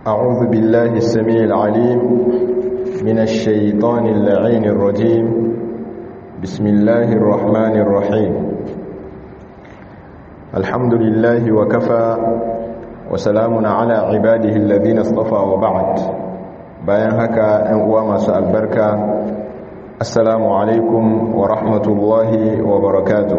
أعوذ بالله السميع العليم من الشيطان اللعين الرجيم بسم الله الرحمن الرحيم الحمد لله وكفى وسلام على عباده الذين اصطفى وبعد bayan haka ‘yan uwa masu albarka assalamu alaikum wa rahmatullahi wa barakatuh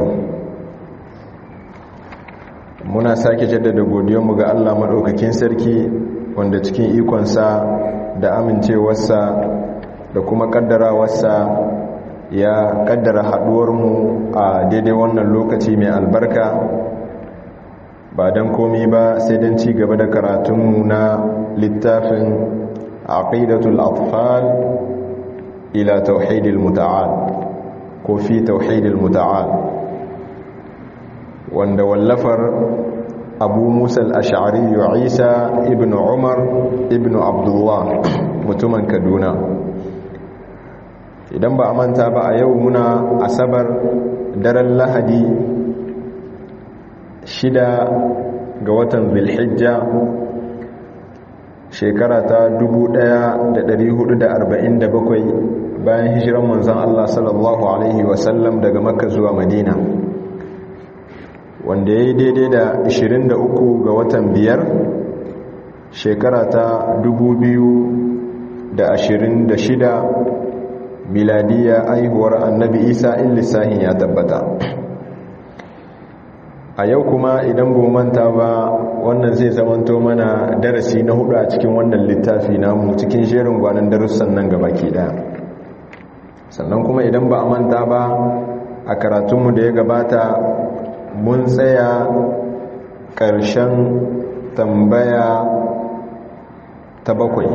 muna sake jaddada godiyarmu ga Allah maɗaukakin sarki wanda cikin ikonsa da amincewarsa da kuma ƙaddarawarsa ya ƙaddara haɗuwarmu a daidai wannan lokaci mai albarka ba don komi ba sai don ci gaba da karatunmu na littafin aqidatul atfal ila tauhidil muta'al ko fi tauhidil muta'al wanda wallafar abu musa al'ashari isa ibn umar ibn abdullah mutumin kaduna idan ba a manta ba a yau muna asabar daren lahadi shida ga watan zulhijja shekara ta 1447 bayan hijiran manzan allah sallallahu alaihi wasallam daga makka zuwa madina wanda ya yi daidai da 23 ga watan biyar shekara ta 2026 miladiya aihuwar annabi isa in lissahin ya tabbata a yau kuma idan bu manta ba wannan zai zamanto mana darasi na hudu a cikin wannan littafi namu cikin jerin gwanon darussan nan gaba ke daya sannan kuma idan ba a manta ba a karatunmu da ya gabata mun tsaya ƙarshen tambaya ta bakwai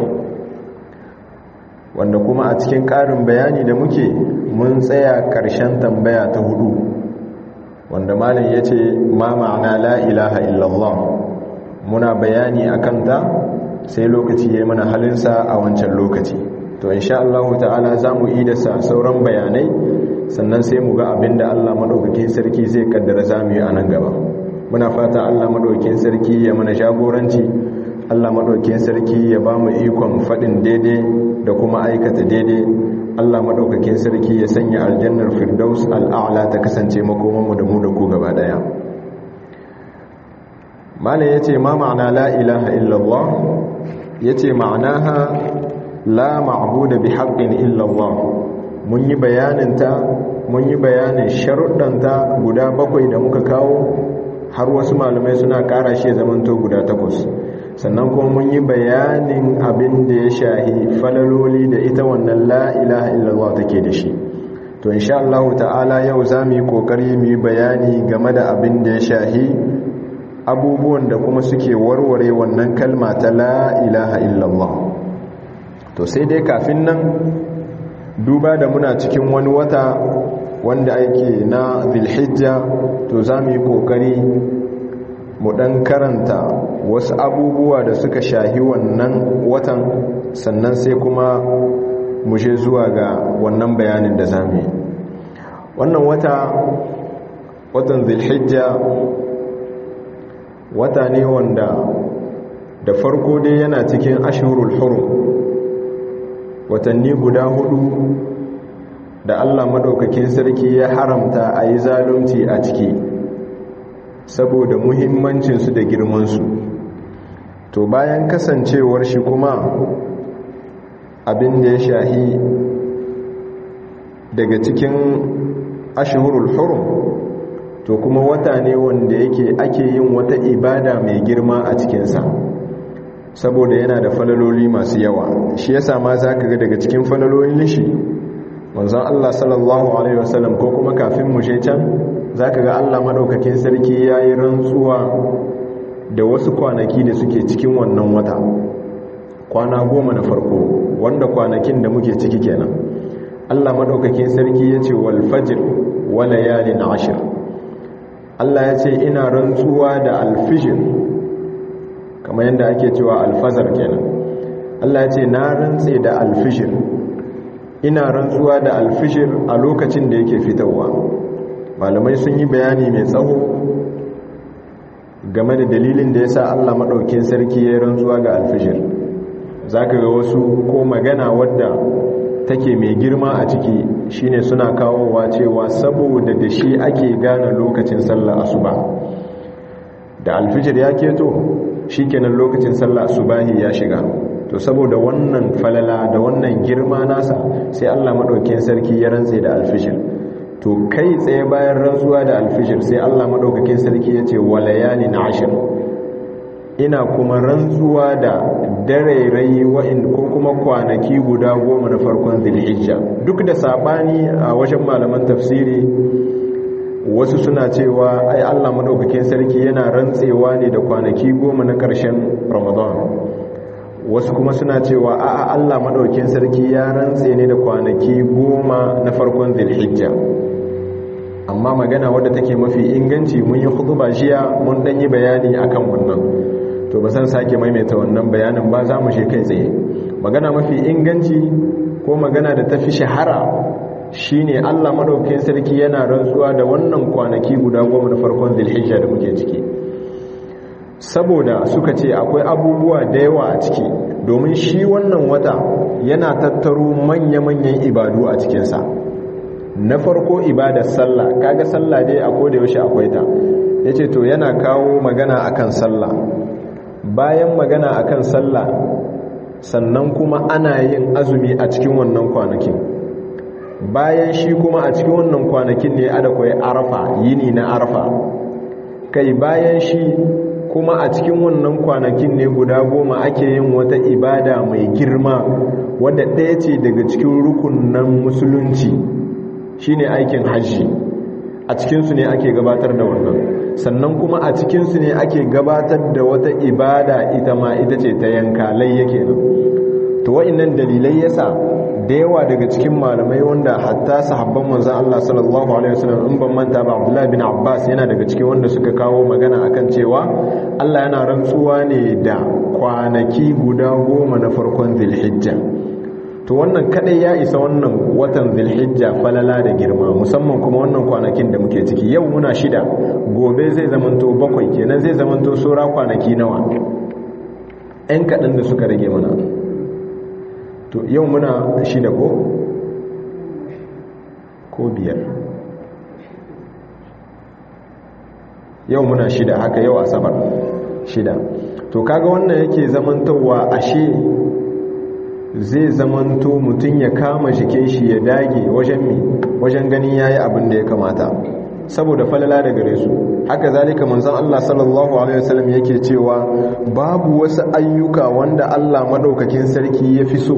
wanda kuma a cikin ƙarin bayani da muke mun tsaya ƙarshen tambaya ta hudu wanda malin ya ce ma ma'ana la ilaha illallah muna bayani a kanta sai lokaci ya mana halinsa a wancan lokaci to insha Allah ta'ala za mu yi da sauran bayanai sannan sai mu ga abin da Allah maɗaukakin sarki zai kaddara za mu yi a nan gaba muna fata Allah maɗaukakin sarki ya mana jagoranci Allah maɗaukakin sarki ya ba mu ikon faɗin daidai da kuma aikata daidai Allah maɗaukakin sarki ya sanya aljannar firdaus al'a'la ta kasance makomanmu da mu da ku gaba ɗaya malam ya ce ma ma'ana la ilaha illallah ya ce ma'anaha la ma'buda bi haqqin illallah mun yi bayaninta mun yi bayanin sharuɗanta guda bakwai da muka kawo har wasu malamai suna ƙara shi zamanto guda takwas sannan kuma mun yi bayanin abin da ya shahi falaloli da ita wannan la'ilaha illallah take da shi to insha Allah ta'ala yau za mu yi ƙoƙari mu yi bayani game da abin da ya shahi abubuwan da kuma suke warware wannan kalma ta la'ilaha illallah to sai dai kafin nan duba da muna cikin wani wata wanda ake na zilhijja to za mu yi kokari mu dan karanta wasu abubuwa da suka shahi wannan watan sannan sai kuma mu je zuwa ga wannan bayanin da za mu yi wannan wata watan zilhijja wata ne wanda da farko dai yana cikin ashirul hurum watanni guda hudu da Allah maɗaukakin sarki ya haramta a yi zalunci a ciki saboda muhimmancinsu da girmansu to bayan kasancewar shi kuma abin da ya shahi daga cikin ashihurul hurum to kuma wata ne wanda yake ake yin wata ibada mai girma a cikinsa saboda yana da falaloli masu yawa shi yasa ma za ka ga daga cikin falalolin shi manzon Allah sallallahu alaihi wasallam ko kuma kafin mu je can za ka ga Allah maɗaukakin sarki ya yi rantsuwa da wasu kwanaki da suke cikin wannan wata kwana goma na farko wanda kwanakin da muke ciki kenan Allah maɗaukakin sarki ya ce wal fajr wa layalin ashir Allah ya ce ina rantsuwa da alfijir kamar yadda ake cewa alfazar kenan Allah ya ce na rantse da alfijir ina rantsuwa da alfijir a lokacin da yake fitowa malamai sun yi bayani mai tsawo game da dalilin da ya sa Allah maɗaukin sarki ya rantsuwa ga alfijir zaka ga wasu ko magana wadda take mai girma a ciki shine suna kawowa cewa saboda da shi ake gane lokacin sallah asuba da alfijir ya keto shikenan lokacin sallah asubahi ya shiga to saboda wannan falala da wannan girma nasa sai Allah madaukakin sarki ya rantse da alfijir to kai tsaye bayan rantsuwa da alfijir sai Allah madaukakin sarki ya ce walayalin ashir ina kuma rantsuwa da darairai wa'in ko kuma kwanaki guda goma na farkon zilhijja duk da sabani a wajen malaman tafsiri wasu suna cewa ai Allah madaukakin sarki yana rantsewa ne da kwanaki goma na ƙarshen ramadan wasu kuma suna cewa a'a Allah madaukakin sarki ya rantse ne da kwanaki goma na farkon zilhijja amma magana wadda take mafi inganci mun yi hutuba jiya mun dan yi bayani akan wannan to ba san sake maimaita wannan bayanin ba za mu je kai tsaye magana mafi inganci ko magana da tafi shahara shine Allah madaukakin sarki yana rantsuwa da wannan kwanaki guda goma na farkon Zulhijja da muke ciki saboda suka ce akwai abubuwa da yawa a ciki domin shi wannan wata yana tattaro manya-manyan ibadu a cikinsa na farko ibadar sallah kaga sallah dai a koda yaushe akwai ta yace to yana kawo magana akan sallah bayan magana akan sallah sannan kuma ana yin azumi a cikin wannan kwanakin bayan shi kuma a cikin wannan kwanakin ne adakwai arafa yini na arafa kai bayan shi kuma a cikin wannan kwanakin ne guda goma ake yin wata ibada mai girma wadda ɗaya ce daga cikin rukunan musulunci shine aikin hajji a cikinsu ne ake gabatar da wannan sannan kuma a cikinsu ne ake gabatar da wata ibada ita ma ita ce ta yanka layya kenan to wa'annan dalilai yasa da yawa daga cikin malamai wanda hatta sahabban manzon Allah sallallahu alaihi wasallam in ban manta ba Abdullah bin Abbas yana daga cikin wanda suka kawo magana akan cewa Allah yana rantsuwa ne da kwanaki guda goma na farkon Zulhijja to wannan kadai ya isa wannan watan Zulhijja falala da girma musamman kuma wannan kwanakin da muke ciki yau muna shida gobe zai zamanto bakwai kenan zai zamanto sura kwanaki nawa ɗan kaɗan da suka rage mana to yau muna shida ko ko biyar yau muna shida haka yau asabar shida to kaga wannan yake zamantowa ashe zai zamanto mutum ya kama jikin shi ya dage wajen mi wajen ganin yayi abin da ya kamata saboda falala da gare su haka zalika manzon Allah sallallahu alaihi wasallam yake cewa babu wasu ayyuka wanda Allah madaukakin sarki ya fi so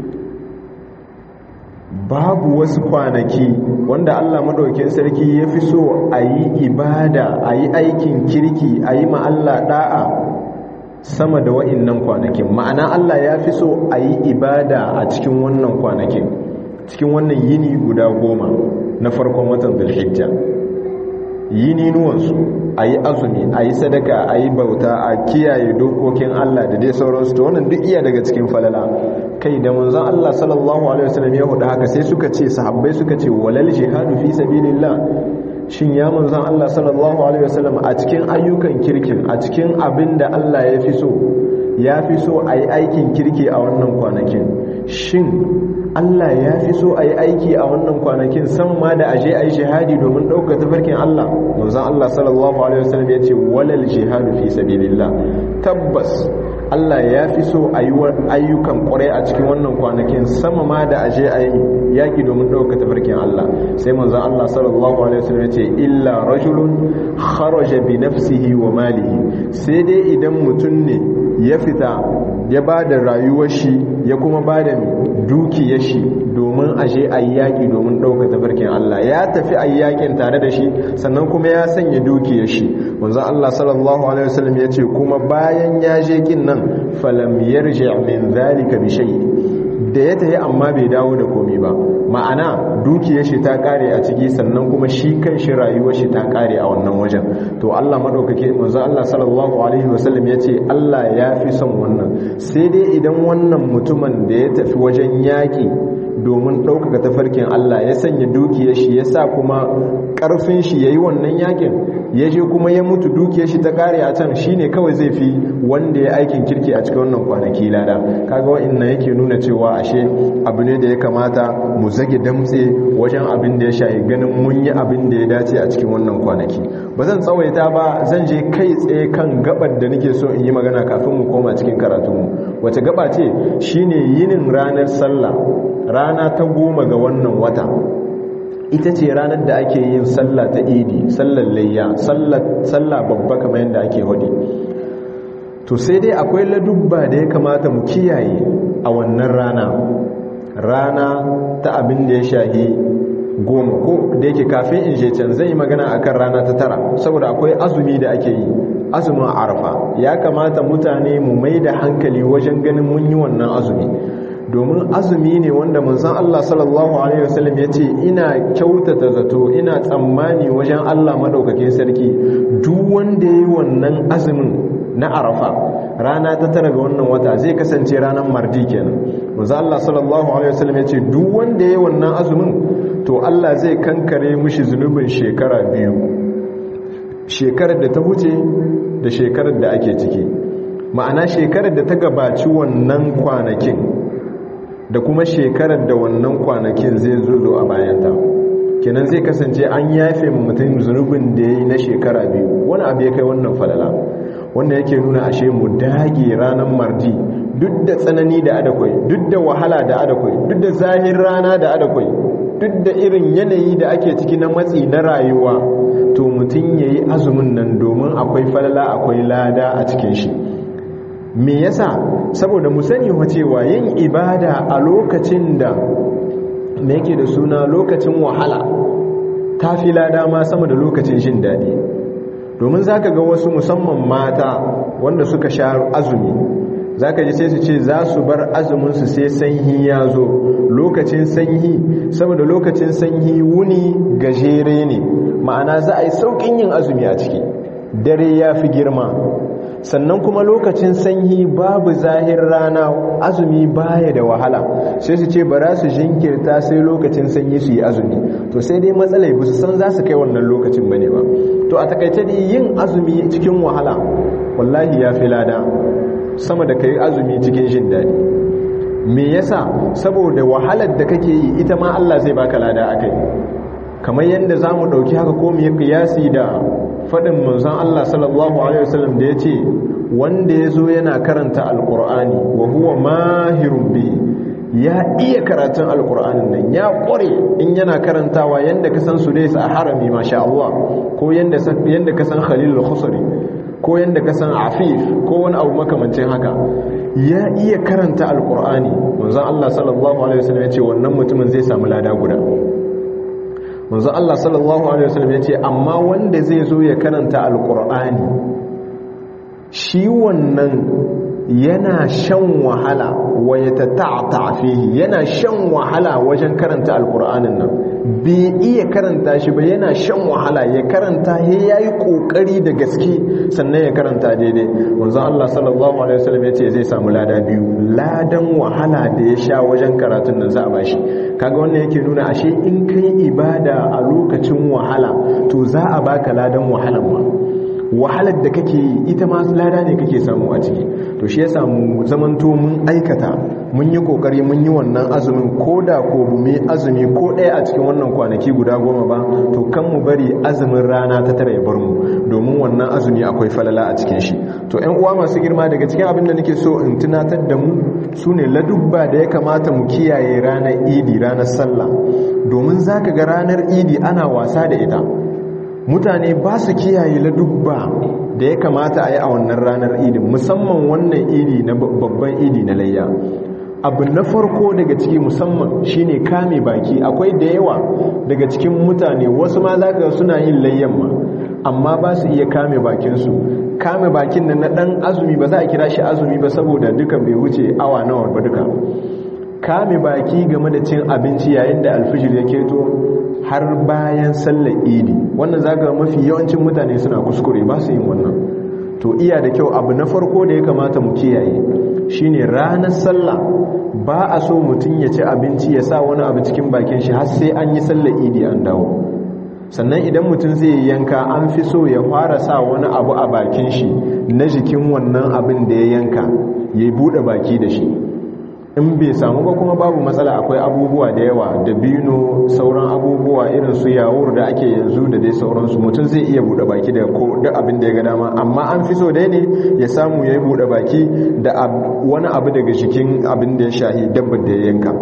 babu wasu kwanaki wanda Allah madaukakin sarki ya fi so a yi ibada a yi aikin kirki a yi Allah da'a sama da wa'innan kwanakin ma'ana Allah ya fi so a yi ibada a cikin wannan kwanakin cikin wannan yini guda goma na farkon watan zulhijja yini nuwansu a yi azumi a yi sadaka a yi bauta a kiyaye dokokin Allah da dai sauransu ta wannan duk iya daga cikin falala kai da manzon Allah sallallahu alaihi wasallam ya hudu haka sai suka ce sahabbai suka ce walal jihadu fi sabilillah shin ya manzon Allah sallallahu alaihi wasallam a cikin ayyukan kirkin a cikin abin da Allah ya fi so ya fi so a yi aikin kirki a wannan kwanakin shin Allah ya fi so a yi aiki a wannan kwanakin san ma da aje a yi shahadi domin ɗaukar tafarkin Allah manzan Allah sallallahu Alaihi wasallam ya ce walal jihadu fi sabilillah tabbas Allah ya fi so a yi ayyukan kwarai a cikin wannan kwanakin sama ma da aje a yi yaƙi domin ɗaukar tafarkin Allah sai manzan Allah sallallahu Alaihi wasallam ya ce illa rajulun kharaja bi nafsihi wa malihi sai dai idan mutum ne ya fita ya ba da rayuwar shi ya kuma ba da dukiyar shi domin ashe a yi yaƙi domin ɗauka tafarkin Allah ya tafi a yi yaƙin tare da shi sannan kuma ya sanya dukiyar shi wanzan Allah sallallahu alaihi wasallam ya ce kuma bayan ya je kin nan falam yarji min zalika bi shay da ya tafi amma bai dawo da komi ba ma'ana dukiyar shi ta kare a ciki sannan kuma shi kan shi rayuwar shi ta kare a wannan wajen to Allah madaukake manzo Allah sallallahu alaihi wasallam yace Allah ya fi son wannan sai dai idan wannan mutumin da ya tafi wajen yaki domin ɗaukaka tafarkin Allah ya sanya dukiyar shi ya sa kuma ƙarfin shi ya yi wannan yakin ya je kuma ya mutu dukiyar shi ta kare a can shine kawai zai fi wanda ya aikin kirki a cikin wannan kwanaki lada kaga wa'annan yake nuna cewa ashe abu ne da ya kamata mu zage damtse wajen abin da ya shayi ganin mun yi abin da ya dace a cikin wannan kwanaki ba zan tsawaita ba zan je kai tsaye kan gabar da nake so in yi magana kafin mu koma cikin karatunmu wace gaba ce shine yinin ranar sallah rana ta goma ga wannan wata ita ce ranar da ake yin sallah ta idi sallar layya sallah babba kamar yadda ake hudi to sai dai akwai ladubba da ya kamata mu kiyaye a wannan rana rana ta abin da ya shahi goma ko da yake kafin in je can zai yi magana akan rana ta tara saboda akwai azumi da ake yi azumin arfa ya kamata mutane mu mai da hankali wajen ganin mun yi wannan azumi domin azumi ne wanda manzon Allah sallallahu alaihi wasallam ya ce ina kyautata zato ina tsammani wajen Allah madaukakin sarki duk wanda yayi wannan azumin na arafa rana ta tara ga wannan wata zai kasance ranar mardi kenan manzon Allah sallallahu alaihi wasallam ya ce duk wanda yayi wannan azumin to Allah zai kankare mishi zunubin shekara biyu shekarar da ta huce da shekarar da ake ciki ma'ana shekarar da ta gabaci wannan kwanakin da kuma shekarar da wannan kwanakin zai zo a bayanta kenan zai kasance an yafe mutum zunubin da ya yi na shekara biyu wani abu ya kai wannan falala wanda yake nuna ashe mu dage ranar mardi duk da tsanani da adakwai duk da wahala da adakwai duk da zahir rana da adakwai duk da irin yanayi da ake ciki na matsi na rayuwa to mutum ya yi azumin nan domin akwai falala akwai lada a cikin shi me yasa saboda mu sani cewa yin ibada a lokacin da me yake da suna lokacin wahala ta fi lada ma sama da lokacin jin daɗi domin za ka ga wasu musamman mata wanda suka sha azumi za ka ji sai su ce za su bar azuminsu sai sanyi ya zo lokacin sanyi saboda lokacin sanyi wuni gajere ne ma'ana za a yi sauƙin yin azumi a ciki dare ya fi girma sannan kuma lokacin sanyi babu zahir rana azumi baya da wahala sai su ce bara su jinkirta sai lokacin sanyi su yi azumi to sai dai matsalai ba su san za su kai wannan lokacin bane ba to a takaice dai yin azumi cikin wahala wallahi ya fi lada sama da kai azumi cikin jin daɗi me yasa saboda wahalar da kake yi ita ma Allah zai baka lada akai kamar yadda za mu ɗauki haka ko mu yi kiyasi da faɗin manzan Allah sallallahu Alaihi wasallam da ya ce wanda ya zo yana karanta alƙur'ani wa huwa mahirun bi ya iya karatun alƙur'anin nan ya ƙware in yana karantawa yadda ka san su a harami masha Allah ko yadda ka san khalil khusari ko yadda ka san afif ko wani abu makamancin haka ya iya karanta alƙur'ani manzan Allah sallallahu Alaihi wasallam ya ce wannan mutumin zai samu lada guda manzo Allah sallallahu alaihi wasallam yace amma wanda zai zo ya karanta alqur'ani shi wannan yana shan wahala wa yatata'ta fihi yana shan wahala wajen karanta alqur'anin nan bai iya karanta shi ba yana shan wahala ya karanta he yayi kokari da gaske sannan ya karanta daidai manzo Allah sallallahu alaihi wasallam yace zai samu lada biyu ladan wahala da ya sha wajen karatun nan za a bashi kaga wannan yake nuna ashe in kai ibada a lokacin wahala to za a baka ladan wahalan ma wahalar da kake yi ita ma lada ne kake samu a ciki to shi yasa mu zamanto mun aikata mun yi kokari mun yi wannan azumin ko da ko mu azumi ko ɗaya a cikin wannan kwanaki guda goma ba to kan mu bari azumin rana ta tara ya bar mu domin wannan azumi akwai falala a cikin shi to ƴan uwa masu girma daga cikin abin da nake so in tunatar da mu sune ladubba da ya kamata mu kiyaye ranar idi ranar sallah domin zaka ga ranar idi ana wasa da ita mutane ba su kiyaye ladubba da ya kamata a yi a wannan ranar idin musamman wannan idi na babban idi na layya abu na farko daga ciki musamman shine kame baki akwai da yawa daga cikin mutane wasu ma za ka suna yin layyan ma amma ba su iya kame bakinsu kame bakin nan na dan azumi ba za a kira shi azumi ba saboda duka bai wuce awa nawa ba duka kame baki game da cin abinci yayin da alfijir ya keto har bayan sallar idi wannan zaga mafi yawancin mutane suna kuskure ba su yin wannan to iya da kyau abu na farko da ya kamata mu kiyaye shine ranar sallah ba a so mutum ya ci abinci ya sa wani abu cikin bakin shi har sai an yi sallar idi an dawo sannan idan mutum zai yanka an fi so ya fara sa wani abu a bakin shi na jikin wannan abin da ya yanka ya buɗe baki da shi in bai samu ba kuma babu matsala akwai abubuwa da yawa da bino sauran abubuwa irin su yawur da ake yanzu da dai sauransu mutum zai iya buɗe baki da ko duk abin da ya ga dama amma an fi so dai ne ya samu ya yi buɗe baki da wani abu daga jikin abin da ya shahi dabbar da ya yanka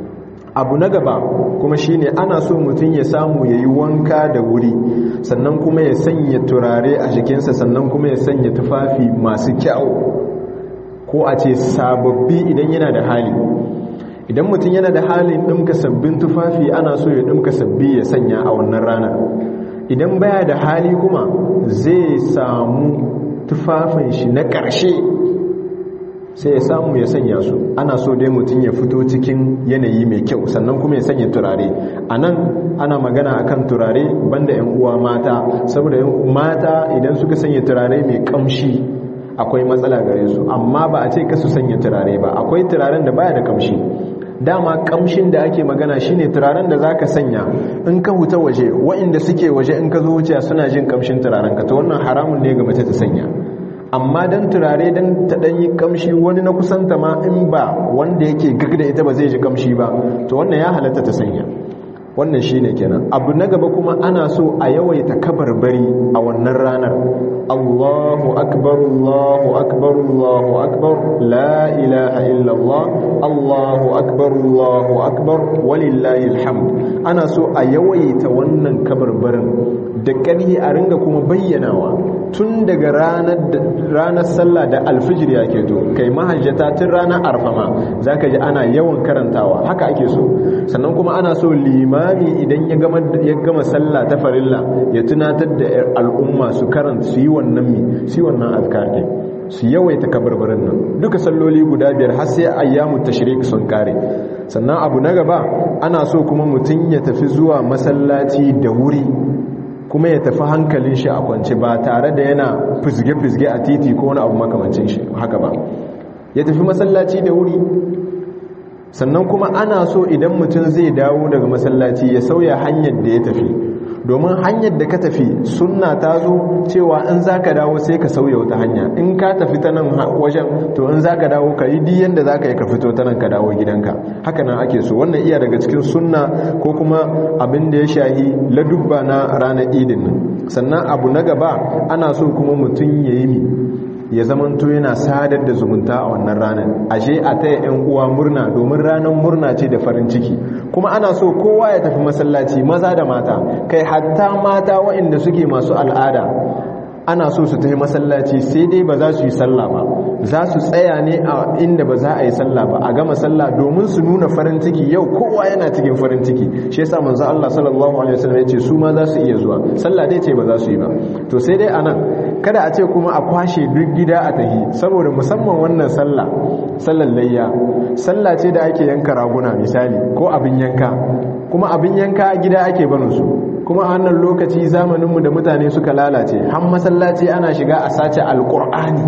abu na gaba kuma shine ana so mutum ya samu ya yi wanka da wuri sannan kuma ya sanya turare a jikinsa sannan kuma ya sanya tufafi masu kyau ko a ce sababbi idan yana da hali idan mutum yana da halin ɗumka sabbin tufafi ana so ya ɗumka sabbi ya sanya a wannan rana idan baya da hali kuma zai samu tufafin shi na ƙarshe sai ya samu ya sanya su ana so dai mutum ya fito cikin yanayi mai kyau sannan kuma ya sanya turare a nan ana magana akan turare banda 'yan uwa mata saboda mata idan suka sanya turare mai kamshi akwai matsala gare su amma ba a ce ka su sanya turare ba akwai turaren da baya da kamshi dama kamshin da ake magana shine turaren da zaka sanya in ka huta waje waɗanda suke waje in ka zo wuce suna jin kamshin turaren ka to wannan haramun ne ga mace ta sanya amma dan turare dan ta dan yi kamshi wani na kusanta ma in ba wanda yake gag da ita ba zai ji kamshi ba to wannan ya halatta ta sanya wannan shine kenan abu na gaba kuma ana so a yawaita kabarbari a wannan ranar Allahu akbar Allahu akbar Allahu akbar la ilaha illa Allah Allahu akbar Allahu akbar walillahi alhamd ana so a yawaita wannan kabarbarin da ƙarhi a ringa kuma bayyanawa tun daga ranar sallah da alfijir ya keto kai mahajjata tun ranar arfama za ka ji ana yawan karantawa haka ake so sannan kuma ana so limami idan ya gama sallah ta farilla ya tunatar da al'umma su karanta su yi wannan mi su yi wannan azkar ɗin su yawaita kabarbarin nan duka salloli guda biyar har sai ayyamu tashrik sun kare sannan abu na gaba ana so kuma mutum ya tafi zuwa masallaci da wuri kuma ya tafi hankalin shi a kwance ba tare da yana fizge-fizge a titi ko wani abu makamancin shi haka ba ya tafi masallaci da wuri sannan kuma ana so idan mutum zai dawo daga masallaci ya sauya hanyar da ya tafi domin hanyar da ka tafi sunna ta zo cewa in za ka dawo sai ka sauya wata hanya in ka tafi ta nan wajen to in za ka dawo ka yi diyan da za ka yi ka fito ta nan ka dawo gidanka haka nan ake so wannan iya daga cikin sunna ko kuma abin da ya shahi ladubba na ranar idin nan sannan abu na gaba ana so kuma mutum ya yi ya zamanto yana sadar da zumunta a wannan ranar ashe a taya 'yan uwa murna domin ranar murna ce da farin ciki kuma ana so kowa ya tafi masallaci maza da mata kai hatta mata waɗanda suke masu al'ada ana so su tafi masallaci sai dai ba za su yi sallah ba za su tsaya ne a inda ba za a yi sallah ba a gama sallah domin su nuna farin ciki yau kowa yana cikin farin ciki shi yasa manzo Allah sallallahu alaihi wasallam ya ce su ma za su iya zuwa sallah dai ce ba za su yi ba to sai dai anan kada a ce kuma a kwashe duk gida a tahi saboda musamman wannan sallah sallar layya sallah ce da ake yanka raguna misali ko abin yanka kuma abin yanka gida ake barin su kuma a wannan lokaci zamaninmu da mutane suka lalace har masallaci ana shiga a sace alkur'ani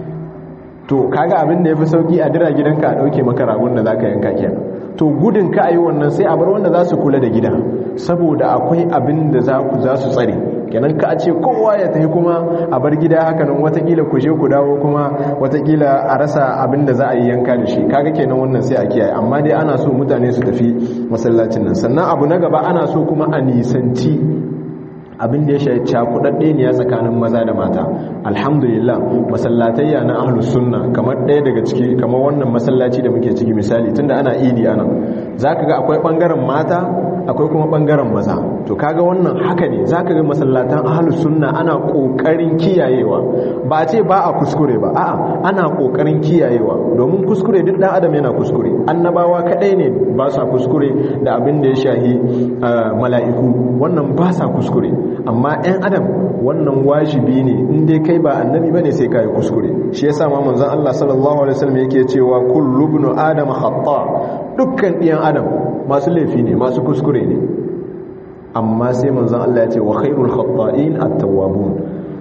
to kaga abin da ya fi sauki a dira gidanka a ɗauke maka ragun da za ka yanka kenan to gudun ka a yi wannan sai a bar wanda za su kula da gida saboda akwai abin da za su tsare kenan ka a ce kowa ya tafi kuma a bar gida haka nan watakila ku je ku dawo kuma watakila a rasa abin da za a yi yanka da shi kaga kenan wannan sai a kiyaye amma dai ana so mutane su tafi masallacin nan sannan abu na gaba ana so kuma a nisanci abin da ya shayi cakudadde ne ya tsakanin maza da mata alhamdulillah masallatayya na ahlus sunna kamar ɗaya daga ciki kamar wannan masallaci da muke ciki misali tunda ana idi ana zaka ga akwai bangaren mata akwai kuma bangaren maza to kaga wannan haka ne zaka ga masallatan ahlus sunna ana kokarin kiyayewa ba a ce ba a kuskure ba a'a ana kokarin kiyayewa domin kuskure duk dan adam yana kuskure annabawa kadai ne ba sa kuskure da abin da ya shahi mala'iku wannan ba sa kuskure amma 'yan adam wannan wajibi ne inda kai ba annabi bane sai kai kuskure shi yasa ma manzon Allah sallallahu alaihi wasallam yake cewa kullu ibnu adam khata dukkan ɗiyan adam masu laifi ne masu kuskure ne amma sai manzon Allah ya ce wa khairul khata'in at-tawwabun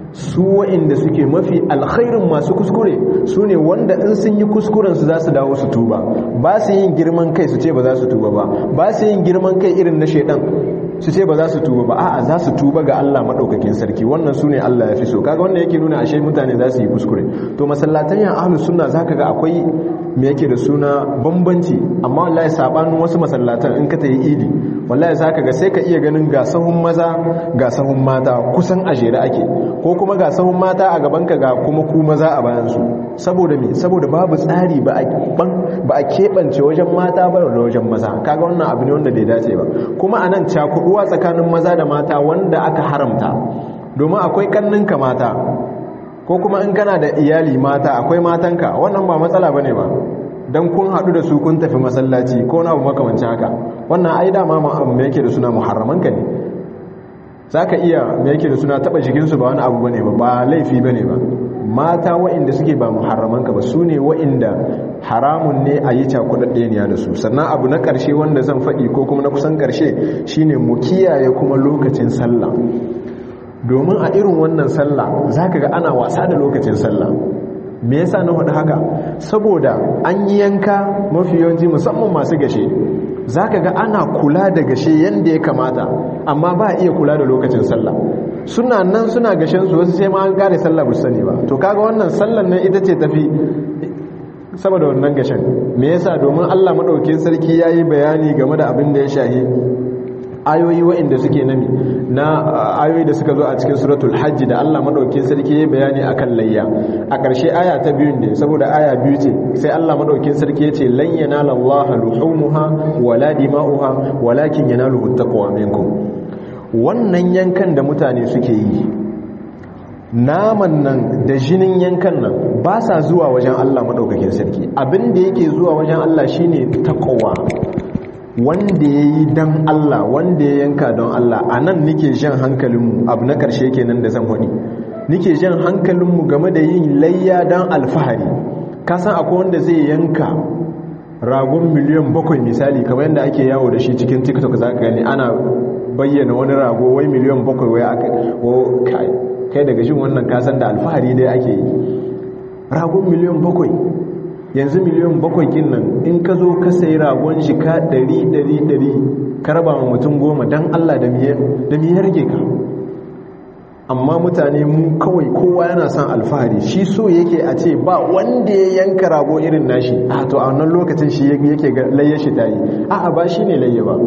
su wa'inda suke mafi alkhairin masu kuskure su ne wanda in sun yi kuskuren su za su dawo su tuba ba su yin girman kai su ce ba za su tuba ba ba su yin girman kai irin na shaidan su ce ba za su tuba ba a'a za su tuba ga Allah madaukakin sarki wannan su ne Allah ya fi so kaga wannan yake nuna ashe mutane za su yi kuskure to masallatan yan ahlus sunna zaka ga akwai me yake da suna bambanci amma wallahi sabanin wasu masallatan in ka tayi idi wallahi zaka ga sai ka iya ganin ga sahun maza ga sahun mata kusan a jere ake ko kuma ga sahun mata a gaban ka ga kuma ku maza a bayan su saboda me saboda babu tsari ba a ba a kebance wajen mata ba da wajen maza kaga wannan abu ne wanda bai dace ba kuma anan cakuduwa tsakanin maza da mata wanda aka haramta domin akwai kanninka mata ko kuma in kana da iyali mata akwai matanka wannan ba matsala bane ba dan kun hadu da su kun tafi masallaci ko na abu makamancin haka wannan ai dama me yake da suna muharramanka ne zaka iya me yake da suna taba jikin su ba wani abu bane ba ba laifi bane ba mata waɗanda suke ba muharramanka ba su ne waɗanda haramun ne a yi cakudaddeniya da su sannan abu na ƙarshe wanda zan faɗi ko kuma na kusan ƙarshe shine mu kiyaye kuma lokacin sallah domin a irin wannan sallah za ka ga ana wasa da lokacin sallah me yasa na hudu haka saboda an yi yanka mafi yawanci musamman masu gashe za ka ga ana kula da gashe yadda ya kamata amma ba a iya kula da lokacin sallah suna nan suna gashen su wasu sai ma an kare sallah bu sani ba to kaga wannan sallan nan ita ce tafi saboda wannan gashen me yasa domin Allah madaukakin sarki yayi bayani game da abin da ya shahi ayoyi waɗanda suke nami na ayoyi da suka zo a cikin suratul hajji da Allah madaukakin sarki ya bayani akan layya a ƙarshe aya ta biyun ne saboda aya biyu ce sai Allah madaukakin sarki ya ce lan yanala Allah luhumuha wala dima'uha walakin yanaluhu taqwa minkum wannan yankan da mutane suke yi naman nan da jinin yankan nan ba sa zuwa wajen Allah madaukakin sarki abin da yake zuwa wajen Allah shine taqwa wanda ya yi don Allah wanda ya yanka don Allah a nan nike jan hankalinmu abu na ƙarshe kenan da zan haɗi nike jan hankalinmu game da yin layya don alfahari kasan akwai wanda zai yanka ragon miliyan bakwai misali kamar yadda ake yawo da shi cikin tiktok za ka gani ana bayyana wani rago wai miliyan bakwai wai aka kai daga jin wannan kasan da alfahari dai ake yi ragon miliyan bakwai yanzu miliyan bakwai kin nan in ka zo ka sayi ragon shi ka ɗari ɗari ɗari ka raba wa mutum goma don allah da miyar rage ka amma mutane mu kawai kowa yana son alfahari shi so yake a ce ba wanda ya yanka rago irin nashi a to a wannan lokacin shi yake layya shi ta yi a ba shi ne layya ba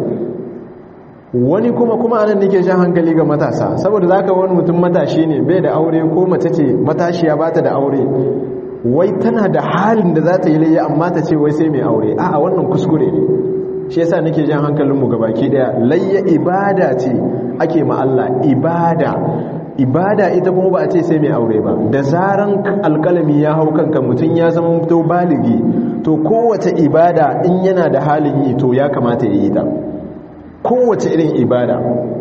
wani kuma kuma anan nake shan hankali ga matasa saboda zaka wani mutum matashi ne bai da aure ko mace ce matashiya bata da aure wai tana da halin da za ta yi layya amma ta ce wai sai mai aure a'a wannan kuskure ne shi yasa nake jan hankalinmu ga baki daya layya ibada ce ake ma Allah ibada ibada ita kuma ba a ce sai mai aure ba da zaran alkalami ya hau kanka mutum ya zama to baligi to kowace ibada in yana da halin yi to ya kamata ya yi ta kowace irin ibada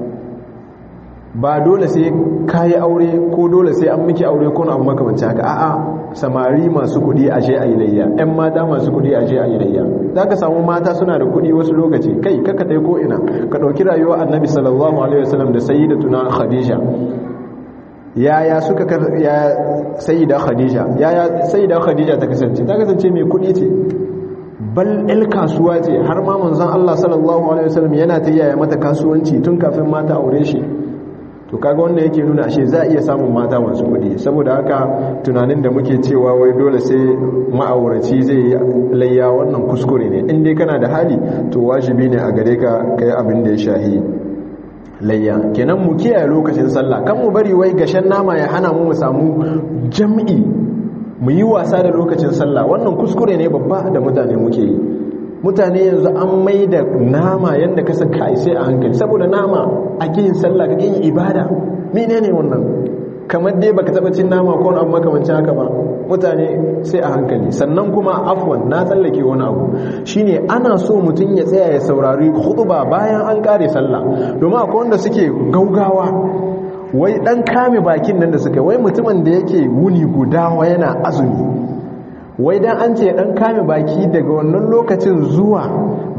ba dole sai kayi aure ko dole sai an miki aure ko na abu makamanci haka a'a samari masu kudi a je a yi layya yan mata masu kudi a je a yi layya za ka samu mata suna da kudi wasu lokaci kai kaka tai ko ina ka ɗauki rayuwa annabi sallallahu alaihi wasallam da sayyidatuna khadija yaya suka ya sayyida khadija yaya sayyida khadija ta kasance ta kasance mai kudi ce bal el kasuwa ce har ma manzon Allah sallallahu alaihi wasallam yana ta yaya mata kasuwanci tun kafin mata aure shi to kaga wanda yake nuna ashe za a iya samun mata masu kudi saboda haka tunanin da muke cewa wai dole sai ma'auraci zai yi layya wannan kuskure ne in dai kana da hali to wajibi ne a gare ka kai abin da ya shahi layya kenan mu kiyaye lokacin sallah kan mu bari wai gashen nama ya hana mu mu samu jam'i mu yi wasa da lokacin sallah wannan kuskure ne babba da mutane muke yi mutane yanzu an mai da nama yadda kasa kai sai a hankali saboda nama ake yin sallah kake yin ibada mene ne wannan kamar dai baka taba cin nama ko abu makamancin haka ba mutane sai a hankali sannan kuma afwan na tsallake wani abu shine ana so mutum ya tsaya ya saurari khutba bayan an kare sallah domin akwai wanda suke gaugawa wai dan kame bakin nan da suka wai mutumin da yake wuni guda yana azumi wai dan an ce dan kame baki daga wannan lokacin zuwa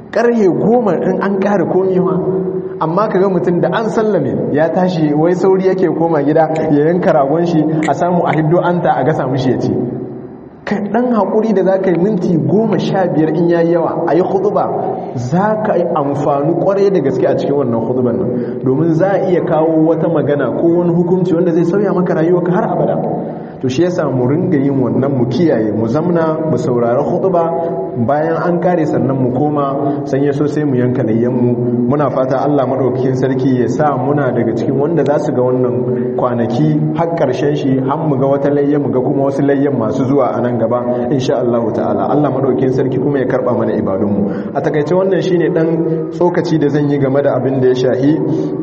karye goma in an kare komi ma amma kaga mutum da an sallame ya tashi wai sauri yake koma gida ya yanka ragon shi a samu a hiddo anta a gasa mishi ya ci kai dan hakuri da zaka yi minti goma sha biyar in yayi yawa a yi huduba za ka yi amfani kwarai da gaske a cikin wannan huduban nan domin za a iya kawo wata magana ko wani hukunci wanda zai sauya maka rayuwa ka har abada to shi yasa mu ringa yin wannan mu kiyaye mu zamna mu saurari khutba bayan an kare sannan mu koma sanye so sai mu yanka layyan mu muna fata Allah madaukakin sarki ya sa muna daga cikin wanda za su ga wannan kwanaki har karshen shi har mu ga wata layyan mu ga kuma wasu layyan masu zuwa a nan gaba insha Allah ta'ala Allah madaukakin sarki kuma ya karba mana ibadun mu a takaice wannan shine dan tsokaci da zan yi game da abin da ya shahi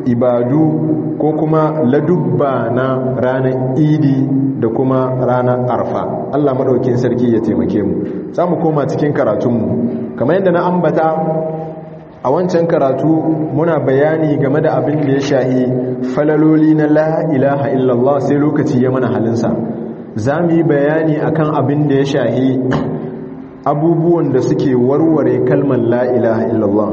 ibadu ko kuma ladubba na ranar idi da kuma ranar arfa Allah maɗaukin sarki ya taimake mu za mu koma cikin karatunmu kamar yadda na ambata a wancan karatu muna bayani game da abin da ya shahi falaloli na la ilaha illallah sai lokaci ya mana halinsa za mu yi bayani akan abin da ya shahi abubuwan da suke warware kalmar la ilaha illallah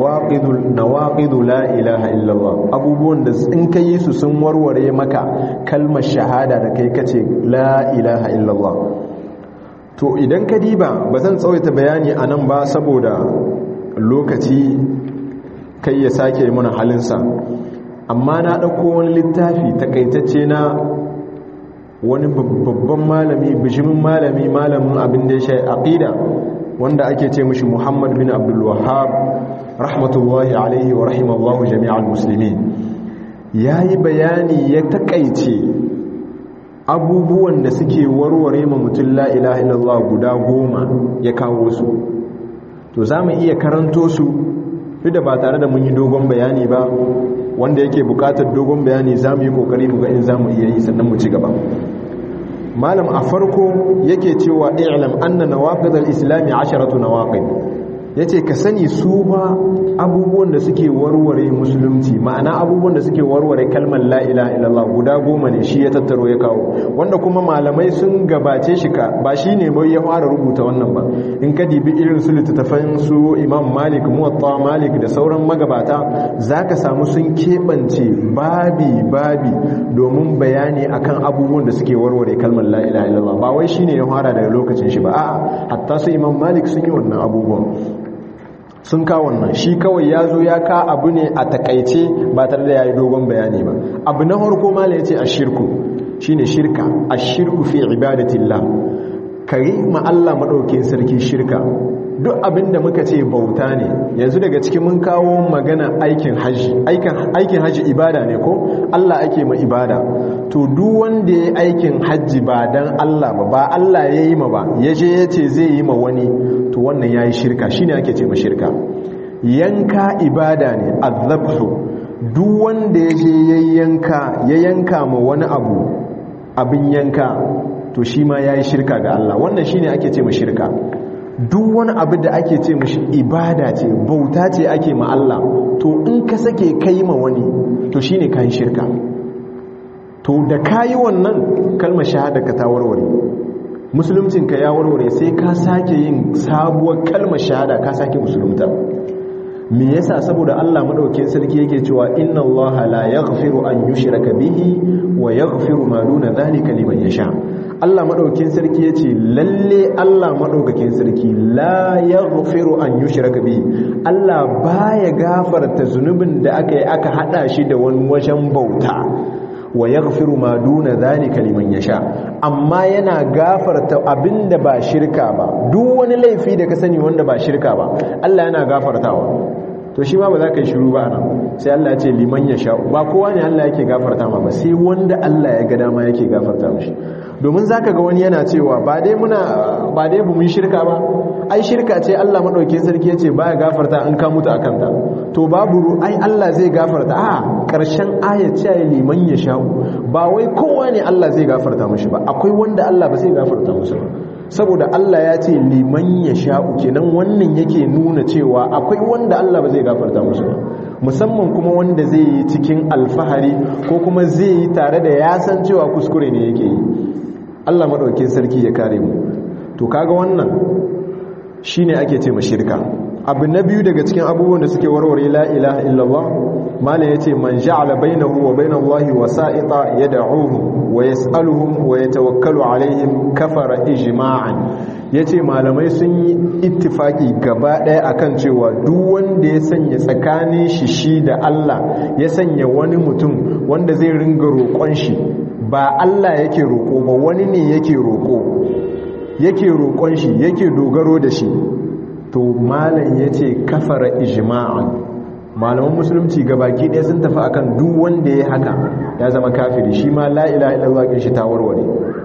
nawaqidu la ilaha illallah abubuwan da in ka yi su sun warware maka kalmar shahada da kai kace la ilaha illallah to idan ka diba ba zan tsawaita bayani a nan ba saboda lokaci kai ya sake mana halinsa amma na ɗauko wani littafi takaitacce na wani babban malami bishimin malami malamin abin da ya sha aqida wanda ake ce mishi Muhammad bin Abdul Wahhab rahmatullahi alaihi wa rahimallahu jami'al muslimin yayi bayani ya takaice abubuwan da suke warware ma mutum la ilaha illallah guda goma ya kawo su to za mu iya karanto su duk da ba tare da mun yi dogon bayani ba wanda yake bukatar dogon bayani za mu yi kokari mu ga in za mu iya yi sannan mu ci gaba malam a farko yake cewa i'lam anna nawaqid al-islam 10 nawaqid yace ka sani su ba abubuwan da suke warware musulunci ma'ana abubuwan da suke warware kalmar la ilaha illallah guda goma ne shi ya tattaro ya kawo wanda kuma malamai sun gabace shi ka ba shi ne bai ya fara rubuta wannan ba in ka dibi irin su littattafan su imam malik muwatta malik da sauran magabata zaka samu sun keɓance babi babi domin bayani akan abubuwan da suke warware kalmar la ilaha illallah ba wai shine ya fara daga lokacin shi ba a'a hatta su imam malik sun yi wannan abubuwan sun kawo wannan shi kawai ya zo ya ka abu ne a takaice ba tare da ya yi dogon bayani ba abu na harko mala ya ce a shirku shi ne shirka a shirku fi ibadatillah kari ma Allah maɗaukin sarki shirka duk abin da muka ce bauta ne yanzu daga cikin mun kawo magana aikin hajji aikin hajji ibada ne ko Allah ake ma ibada to duk wanda ya aikin hajji ba dan Allah ba ba Allah ya yi ma ba ya je ya ce zai yi ma wani to wannan ya yi shirka shi ne ake ce ma shirka yanka ibada ne azabhu duk wanda ya je ya yanka ya yanka ma wani abu abin yanka to shi ma ya yi shirka ga Allah wannan shi ne ake ce ma shirka duk wani abu da ake ce mashi ibada ce bauta ce ake ma Allah to in ka sake kai ma wani to shine kayi shirka to da kayi wannan kalmar shahada ka ta warware musuluncin ka ya warware sai ka sake yin sabuwar kalmar shahada ka sake musulunta me yasa saboda Allah madaukakin sarki yake cewa inna Allah la yaghfiru an yushraka bihi wa yaghfiru ma duna dhalika liman yasha Allah maɗaukin sarki ya ce lalle Allah maɗaukakin sarki la ya rufiru an yi shiraka bi Allah ba ya gafarta zunubin da aka yi aka haɗa shi da wani wajen bauta wa ya rufiru ma duna zalika liman ya sha amma yana gafarta abin da ba shirka ba duk wani laifi da ka sani wanda ba shirka ba Allah yana gafartawa to shi ma ba za ka yi shiru ba nan sai Allah ya ce liman ya sha ba kowa ne Allah yake gafarta ma ba sai wanda Allah ya ga dama yake gafarta mishi domin zaka ga wani yana cewa ba dai muna ba dai bu mun shirka ba ai shirka ce Allah madaukakin sarki yace baya gafarta in ka mutu akan ta to babu ai Allah zai gafarta a karshen ayat ce liman ya sha ba wai kowa ne Allah zai gafarta mishi ba akwai wanda Allah ba zai gafarta musu ba saboda Allah ya ce liman ya sha'u kenan wannan yake nuna cewa akwai wanda Allah ba zai gafarta musu ba musamman kuma wanda zai yi cikin alfahari ko kuma zai yi tare da ya san cewa kuskure ne yake yi Allah maɗaukin sarki ya kare mu to kaga wannan shine ake ce ma shirka abu na biyu daga cikin abubuwan da suke warware la ilaha illallah malam yace man ja'ala bainahu wa bainallahi wasa'ita yad'uhu wa yas'aluhum wa yatawakkalu alaihim kafara ijma'an yace malamai sun yi ittifaki gaba daya akan cewa duk wanda ya sanya tsakanin shi shi da Allah ya sanya wani mutum wanda zai ringa roƙon shi ba Allah yake roƙo ba wani ne yake roƙo yake roƙon shi yake dogaro da shi to malam ya ce kafara ijma'an malaman musulunci gabaki ɗaya sun tafi akan duk wanda ya haka ya zama kafiri shi ma la ilaha illallah shi ta warware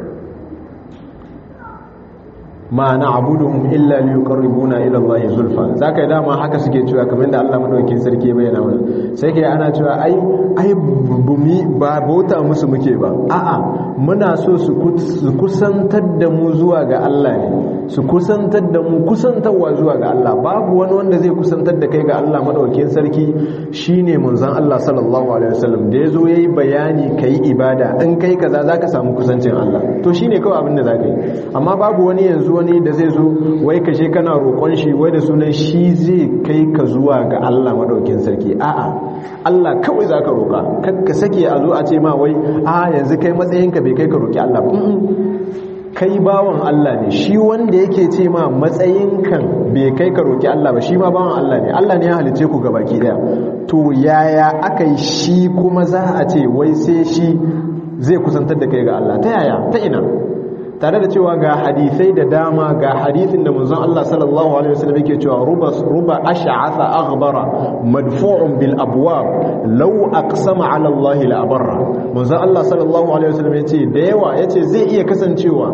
ma na abuduhum illa li yuqarribuna ila Allah zulfa zaka yi dama haka suke cewa kamar da Allah madaukakin sarki bayyana wannan sai kai ana cewa ai ai bumi ba bauta musu muke ba a'a muna so su kusantar da mu zuwa ga Allah ne su kusantar da mu kusantarwa zuwa ga Allah babu wani wanda zai kusantar da kai ga Allah madaukakin sarki shine manzon Allah sallallahu alaihi wasallam da yazo yayi bayani kai ibada in kai kaza zaka samu kusancin Allah to shine kawai abin da zaka yi amma babu wani yanzu wani da zai zo wai kashe kana roƙon shi wai da sunan shi zai kai ka zuwa ga Allah madaukakin sarki a'a Allah kawai zaka roƙa kakka sake a zo a ce ma wai a yanzu kai matsayinka bai kai ka roƙi Allah ba kai bawan Allah ne shi wanda yake ce ma matsayin kan bai kai ka roki Allah ba shi ma bawan Allah ne Allah ne ya halice ku gabaki daya to yaya aka yi shi kuma za a ce wai sai shi zai kusantar da kai ga Allah ta yaya ta ina tare da cewa ga hadisai da dama ga hadisin da manzon Allah sallallahu alaihi wasallam yake cewa ruba ruba ash'atha aghbara madfu'un bil abwab law aqsama ala Allah la abarra manzon Allah sallallahu alaihi wasallam yace da yawa yace zai iya kasancewa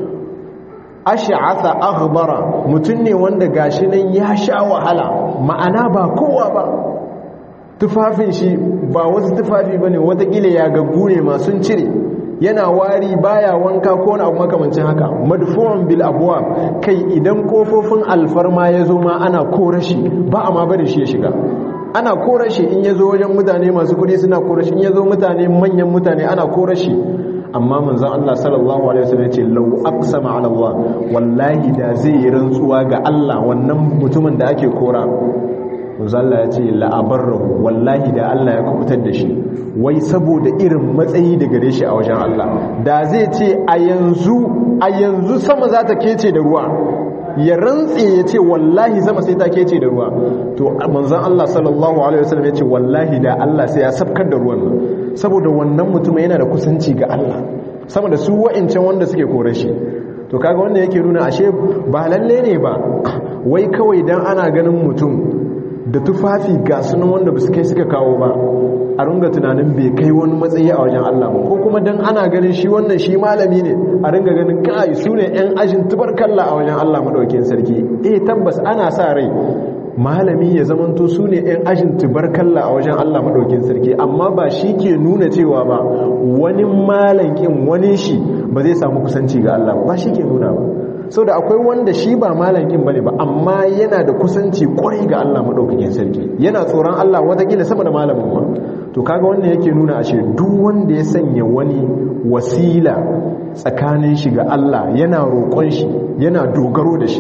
ash'atha aghbara mutun ne wanda gashi nan ya sha wahala ma'ana ba kowa ba tufafin shi ba wasu tufafi bane watakila ya gaggu ne ma sun cire yana wari baya wanka ko wani abu makamancin haka madfu'un bil abwab kai idan kofofin alfarma ya zo ma ana korashi ba a ma bari shi ya shiga ana korashi in ya zo wajen mutane masu kudi suna korashi in ya zo mutane manyan mutane ana korashi amma manzon Allah sallallahu alaihi wasallam yace law aqsama ala Allah wallahi da zai yi rantsuwa ga Allah wannan mutumin da ake kora Allah ya ce la'abarrahu wallahi da Allah ya kubutar da shi wai saboda irin matsayi da gare shi a wajen Allah da zai ce a yanzu a yanzu sama za ta kece da ruwa ya rantse ya ce wallahi sama sai ta kece da ruwa to manzon Allah sallallahu alaihi wasallam ya ce wallahi da Allah sai ya sabkar da ruwan nan saboda wannan mutum yana da kusanci ga Allah sama da su wa'incan wanda suke kore shi to kaga wanda yake nuna ashe ba lalle ne ba wai kawai dan ana ganin mutum da tufafi ga sunan wanda ba su kai suka kawo ba a runga tunanin bai kai wani matsayi a wajen Allah ba ko kuma dan ana ganin shi wannan shi malami ne a ringa ganin kai su ne yan ajin tubarkalla a wajen Allah madaukakin sarki eh tabbas ana sa rai malami ya zamanto su ne yan ajin tubarkalla a wajen Allah madaukakin sarki amma ba shi ke nuna cewa ba wani malankin wani shi ba zai samu kusanci ga Allah ba shi ke nuna ba sau da akwai wanda shi ba malankin bane ba amma yana da kusanci kwarai ga Allah maɗaukakin sarki yana tsoron Allah watakila sama da malamin ma to kaga wannan yake nuna ashe duk wanda ya sanya wani wasila tsakanin shi ga Allah yana roƙon shi yana dogaro da shi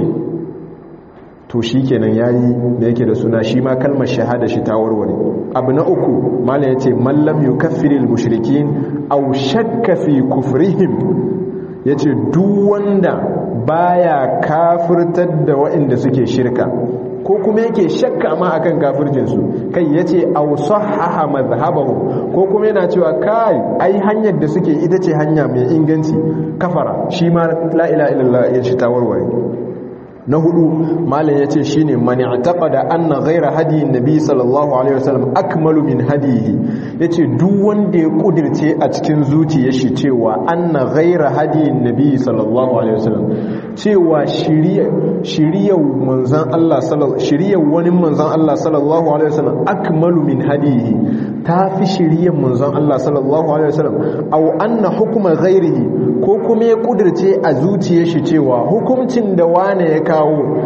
to shi kenan yayi da yake da suna shi ma kalmar shahada shi ta warware abu na uku malam yace mallam yukaffiril mushrikin aw shakka fi kufrihim yace duk wanda baya kafirtar da waɗanda suke shirka ko kuma yake shakka ma akan kafircinsu kai yace aw sahaha madhhabahu ko kuma yana cewa kai ai hanyar da suke ita ce hanya mai inganci kafara shi ma la ilaha illallah ya shi tawarware na hudu malam yace shine man i'taqada anna ghayra hadi nabi sallallahu alaihi wasallam akmalu min hadihi yace duk wanda ya kudirce a cikin zuciyar shi cewa anna ghayra hadi nabi sallallahu alaihi wasallam cewa shiriya shiriyar manzon Allah sallallahu shiriyar wani manzon Allah sallallahu alaihi wasallam akmalu min hadihi tafi shiriyar manzon Allah sallallahu alaihi wasallam aw anna hukma ghayrihi ko kuma ya kudirce a zuciyar shi cewa hukuncin da wane ya kawo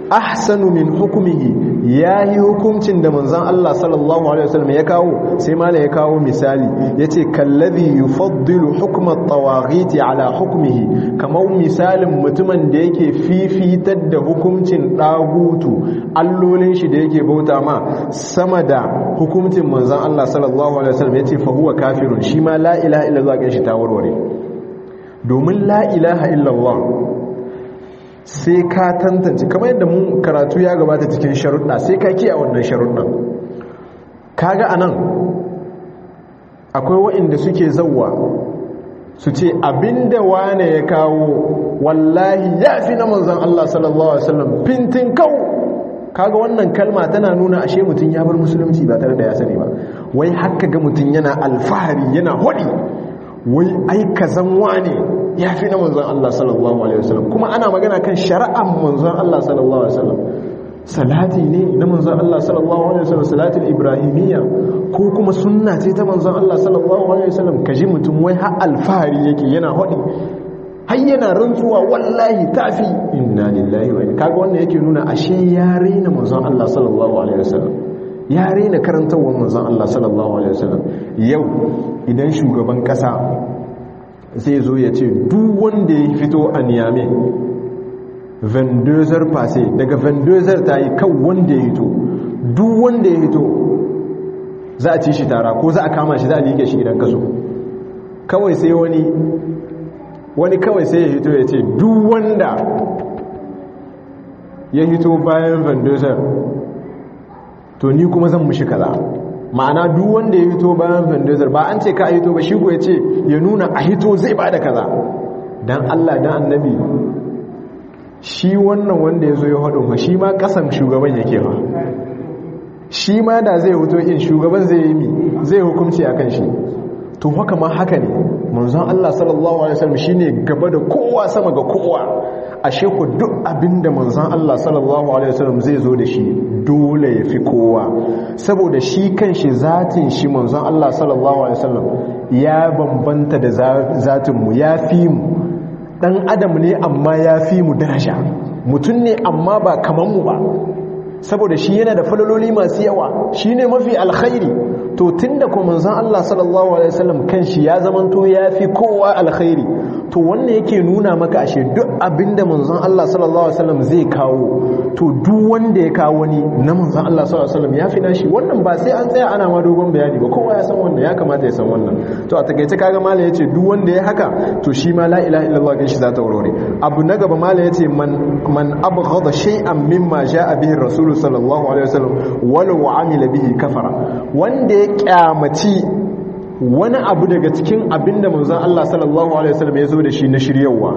ahsanu min hukumihi yayi hukuncin da manzon Allah sallallahu alaihi wasallam ya kawo sai mala ya kawo misali yace kallazi yufaddilu hukma at-tawaghit ala hukmihi kamar misalin mutumin da yake fifitar da hukuncin dagutu allolin shi da yake bauta ma sama da hukuncin manzon Allah sallallahu alaihi wasallam yace fa huwa kafirun shi ma la ilaha illallah kan shi ta warware domin la ilaha illallah sai ka tantance kamar yadda mun karatu ya gabata cikin sharuɗa sai ka kiya wannan sharuɗan kaga anan akwai waɗanda suke zauwa su ce abinda wane ya kawo wallahi ya fi na manzan Allah sallallahu Alaihi wasallam fintin kau kaga wannan kalma tana nuna ashe mutum ya bar musulunci ba tare da ya sani ba wai haka ga mutum yana alfahari yana hudi wai ai kazan wane ya fi na manzon Allah sallallahu alaihi wasallam kuma ana magana kan shari'ar manzon Allah sallallahu alaihi wasallam salati ne na manzon Allah sallallahu alaihi wasallam salatul ibrahimiyya ko kuma sunna ce ta manzon Allah sallallahu alaihi wasallam kaji mutum wai har alfahari yake yana hodi har yana rantsuwa wallahi tafi inna lillahi wa inna kaga wannan yake nuna ashe ya raina manzon Allah sallallahu alaihi wasallam ya raina karantawar manzon Allah sallallahu alaihi wasallam yau idan shugaban kasa zai zo ya ce duk wanda ya fito a niyame vendozar fase daga vendozar ta yi kan wanda ya hito duk wanda ya hito za a ci shi tara ko za a kama shi za a liƙe shi gidan kaso kawai sai wani wani kawai sai ya hito ya ce duk wanda ya hito bayan vendozar to ni kuma zan mushi kaza ma'ana duk wanda ya hito bayan vendozar ba an ce ka hito ba shi ya ce ya nuna a hito zai ba da kaza don allah don annabi shi wannan wanda ya zo ya haɗu ma shi ma ƙasan shugaban yake ba shi ma da zai hito in shugaban zai yi mi zai hukumci a kan shi to haka ma haka ne manzon allah sallallahu alaihi wasallam shine gaba da kowa sama ga kowa ashe ku duk abinda manzon Allah sallallahu alaihi wasallam zai zo da shi dole ya fi kowa saboda shi kanshi zatin shi manzon Allah sallallahu alaihi wasallam ya bambanta da zatin mu ya fi mu dan adam ne amma ya fi mu daraja mutum ne amma ba kaman mu ba saboda shi yana da falaloli masu yawa shine mafi alkhairi to tunda kuma manzon Allah sallallahu alaihi wasallam kanshi ya zamanto ya fi kowa alkhairi to wannan yake nuna maka ashe duk abinda manzon Allah sallallahu alaihi wasallam zai kawo to duk wanda ya kawo ni na manzon Allah sallallahu alaihi wasallam ya fi nashi wannan ba sai an tsaya ana ma dogon bayani ba kowa ya san wannan ya kamata ya san wannan to a takeice kaga mala yace duk wanda ya haka to shi ma la ilaha illallah kin shi za ta aurore abu na gaba mala yace man man abghada shay'an mimma jaa bihi rasul sallallahu alaihi wasallam walau amila bihi kafara wanda ya kyamaci wani abu daga cikin abin da manzan Allah sallallahu Alaihi wasallam ya zo da shi na shiryawa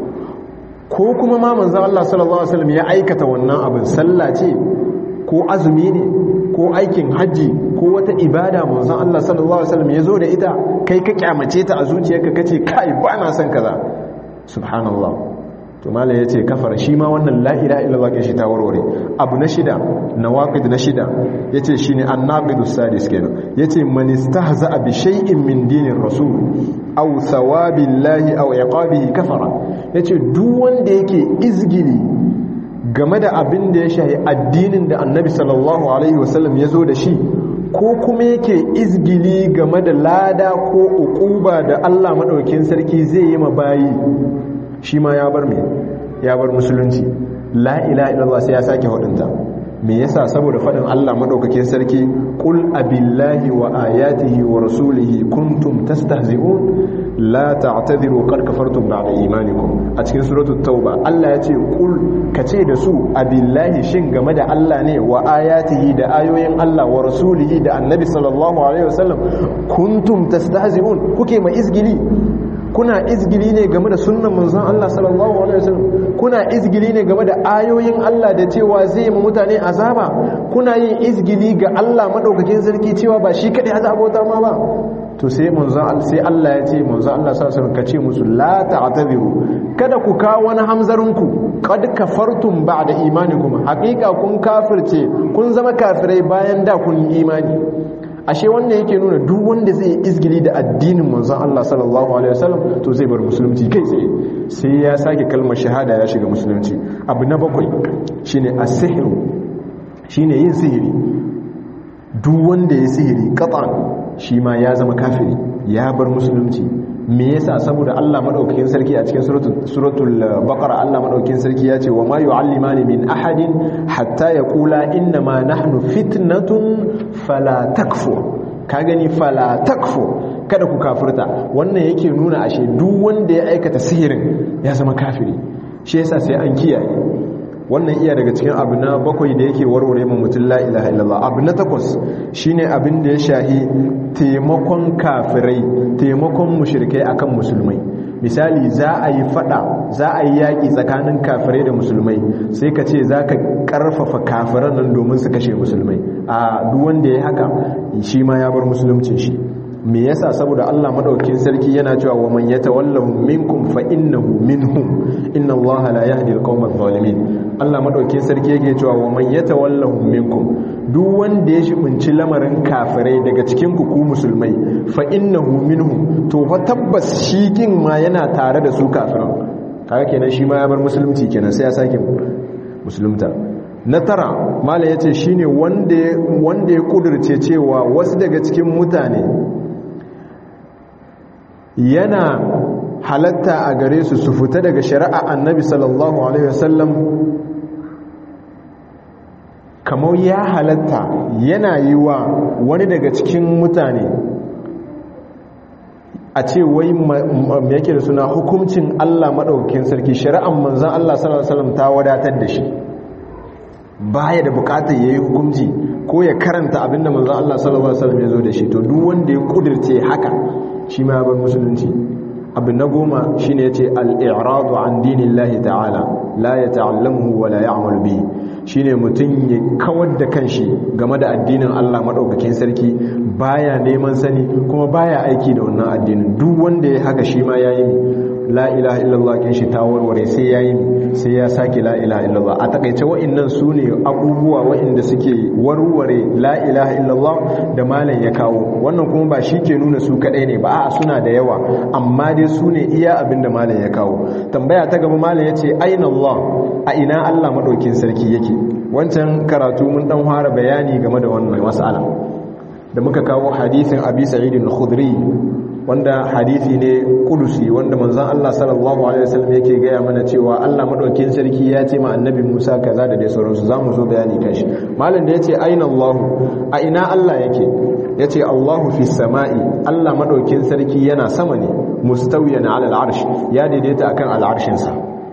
ko kuma ma manzan Allah sallallahu Alaihi wasallam ya aikata wannan abin sallah ce ko azumi ne ko aikin hajji ko wata ibada manzan Allah sallallahu Alaihi wasallam ya zo da ita kai ka kyamace ta a zuciyarka kace kai ba na son kaza subhanallah to mala ya ce kafar shi ma wannan la'ira illallah shi ta warware abu na shida na waƙid na shida ya ce shi ne an naƙidu sadis kenan ya ce manista za a bi shay'in min dinin rasul au sawabin lahi au yaƙabihi kafara ya ce duk wanda yake izgili game da abin da ya shahi addinin da annabi sallallahu alaihi wasallam ya zo da shi ko kuma yake izgili game da lada ko uquba da allah maɗaukin sarki zai yi ma bayi shi ma ya bar me ya bar musulunci la ilaha illallah sai ya sake hudunta me yasa saboda fadin Allah madaukakin sarki qul abillahi wa ayatihi wa rasulihi kuntum tastahzi'un la ta'tadiru qad kafartum ba'da imanikum a cikin suratul tauba Allah ya ce qul kace da su abillahi shin game da Allah ne wa ayatihi da ayoyin Allah wa rasulihi da annabi sallallahu alaihi wasallam kuntum tastahzi'un kuke ma izgili kuna izgili ne game da sunnan manzon Allah sallallahu alaihi wasallam kuna izgili ne game da ayoyin Allah da cewa zai mu mutane azaba kuna yin izgili ga Allah madaukakin sarki cewa ba shi kadai azabota ma ba to sai manzon sai Allah ya ce manzon Allah sallallahu alaihi wasallam kace musu la ta'tadiru kada ku kawo wani hamzarin ku qad kafartum ba'da imanikum haqiqa kun kafirce kun zama kafirai bayan da kun yi imani ashe wanda yake nuna duk wanda zai izgili da addinin manzon Allah sallallahu alaihi wasallam to zai bar musulunci kai tsaye sai ya sake kalmar shahada ya shiga musulunci abu na bakwai shine as-sihru shine yin sihiri duk wanda ya sihiri qatan shi ma ya zama kafiri ya bar musulunci me yasa saboda Allah madaukakin sarki a cikin suratul suratul baqara Allah madaukakin sarki ya ce wa ma yu'allimani min ahadin hatta yaqula inna ma nahnu fitnatun fala takfur ka gani fala takfur kada ku kafirta wannan yake nuna ashe duk wanda ya aikata sihirin ya zama kafiri shi yasa sai an kiyaye wannan iya daga cikin abu na bakwai da yake warware mu mutum la ilaha illallah abu na takwas shine abin da ya shahi taimakon kafirai taimakon mushrikai akan musulmai misali za a yi fada za a yi yaƙi tsakanin kafirai da musulmai sai ka ce za ka ƙarfafa kafiran nan domin su kashe musulmai a duk wanda ya haka shi ma ya bar musulunci shi me yasa saboda Allah madaukakin sarki yana cewa wa man yatawallahu minkum fa innahu minhum inna Allah la yahdi al-qawma adh-dhalimin Allah madaukakin sarki yake cewa wa man yatawallahu minkum duk wanda ya shibinci lamarin kafirai daga cikin ku ku musulmai fa innahu minhum to fa tabbas shi kin ma yana tare da su kafiran kaga kenan shi ma ya bar musulunci kenan sai ya sake musulunta na tara mala yace shine wanda wanda ya kudurce cewa wasu daga cikin mutane yana halatta a gare su su fita daga shari'a annabi sallallahu alaihi wasallam kamar ya halatta yana yi wa wani daga cikin mutane a ce wai yake da suna hukuncin Allah maɗaukin sarki shari'an manzan Allah sallallahu alaihi wasallam ta wadatar da shi baya da bukatar yayi hukunci ko ya karanta abinda manzan Allah sallallahu alaihi wasallam ya zo da shi to duk wanda ya kudirce haka shi ma bar musulunci abu na goma shi ne ya ce al'iradu an dinin lahi ta'ala la ya ta'allamu wa la ya'amal bi shi ne mutum ya kawar da kanshi game da addinin Allah maɗaukakin sarki baya neman sani kuma baya aiki da wannan addinin duk wanda ya haka shi ma ya yi la ilaha illallah kin shi ta warware sai ya yi sai ya sake la ilaha illallah a takaice wa'annan su ne abubuwa wa'inda suke warware la ilaha illallah da malam ya kawo wannan kuma ba shi ke nuna su kadai ne ba a suna da yawa amma dai su ne iya abin da malam ya kawo tambaya ta gaba malam ya ce aina Allah a ina Allah madaukin sarki yake wancan karatu mun dan fara bayani game da wannan mas'ala da muka kawo hadisin abi sa'id al-khudri wanda hadisi ne kudusi wanda manzon Allah sallallahu alaihi wasallam yake gaya mana cewa Allah madaukakin sarki ya ce ma annabi Musa kaza da dai sauransu zamu zo bayani kan shi malam da yace aina Allah a ina Allah yake yace Allahu fis sama'i Allah madaukakin sarki yana sama ne mustawiyan ala al'arsh ya daidaita akan al'arshin sa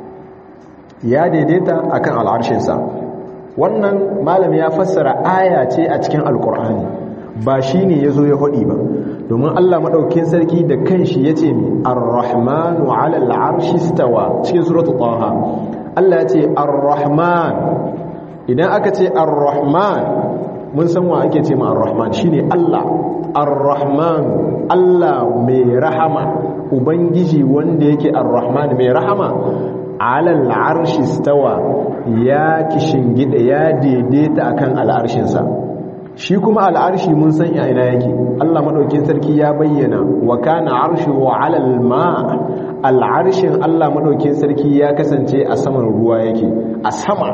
ya daidaita akan al'arshin sa wannan malam ya fassara aya ce a cikin alqur'ani ba shi ne ya zo ya haɗi ba domin Allah maɗaukin sarki da kanshi ya ce ne ar-rahmanu alal arshi stawa cikin suratu taha Allah ya ce ar-rahman idan aka ce ar-rahman mun san wa ake ce ma ar-rahman shine Allah ar-rahman Allah mai rahama ubangiji wanda yake ar-rahman mai rahama alal arshi stawa ya kishingida ya daidaita akan al'arshinsa shi kuma al'arshi mun san ina yake Allah madaukin sarki ya bayyana wa kana arshuhu 'alal ma al'arshin Allah madaukin sarki ya kasance a saman ruwa yake a sama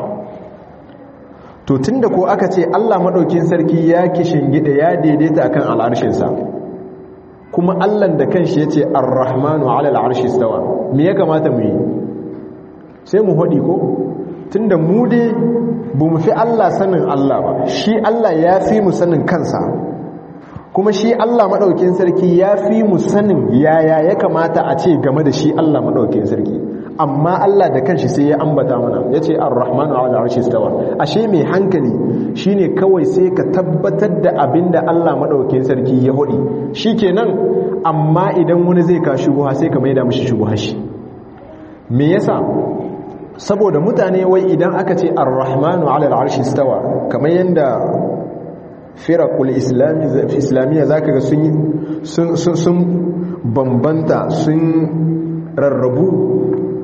to tunda ko aka ce Allah madaukin sarki ya gida ya daidaita akan al'arshin sa kuma Allah da kanshi yace ar-rahmanu 'alal arshi stawa me ya kamata mu yi sai mu hodi ko tunda mu dai ba mu fi Allah sanin Allah ba shi Allah ya fi mu sanin kansa kuma shi Allah maɗaukin sarki ya fi mu sanin yaya ya kamata a ce game da shi Allah maɗaukin sarki amma Allah da kanshi sai ya ambata mana ya ce ar-rahmanu ala arshi stawa ashe mai hankali shine kawai sai ka tabbatar da abin da Allah maɗaukin sarki ya hudi shikenan amma idan wani zai ka shubuha sai ka maida mishi shubuha shi me yasa saboda mutane wai idan aka ce ar-rahmanu ala al-arshi stawa kamar yanda firaqul islamiyya zaka ga sun sun bambanta sun rarrabu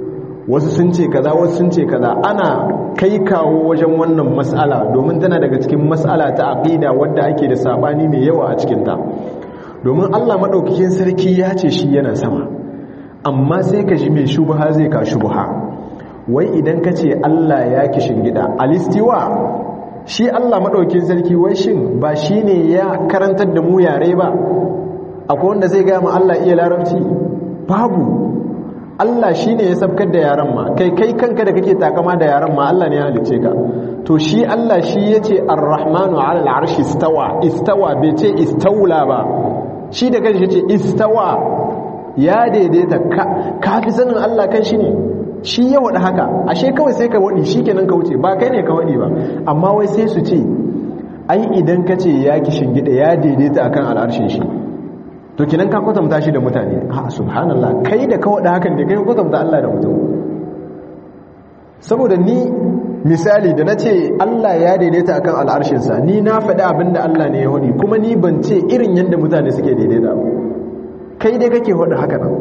wasu sun ce kaza wasu sun ce kaza ana kai kawo wajen wannan mas'ala domin tana daga cikin mas'ala ta aqida wadda ake da sabani mai yawa a cikin ta domin Allah madaukakin sarki ya ce shi yana sama amma sai ka ji mai shubha zai ka shubha wai idan ka ce Allah ya kishin gida alistiwa shi Allah madaukakin sarki wai shin ba shine ya karantar da mu yare ba akwai wanda zai ga mu Allah iya larabci babu Allah shi ne ya sabkar da yaran ma kai kai kanka da kake takama da yaran ma Allah ne ya halice ka to shi Allah shi ya ce ar-rahmanu ala al-arshi istawa istawa bai ce istawla ba shi da kanshi ya ce istawa ya daidaita ka fi sanin Allah kan shi ne shi ya wada haka ashe kawai sai ka wadi kenan ka wuce ba kai ne ka wadi ba amma wai sai su ce ai idan ka ce ya kishin gida ya daidaita akan al'arshin shi to kinan ka kwatanta shi da mutane a subhanallah kai da ka wada hakan da kai kwatanta Allah da mutum saboda ni misali da na ce Allah ya daidaita akan al'arshinsa ni na faɗi abin da Allah ne ya wani kuma ni ban ce irin yadda mutane suke daidaita ba kai dai kake wada haka nan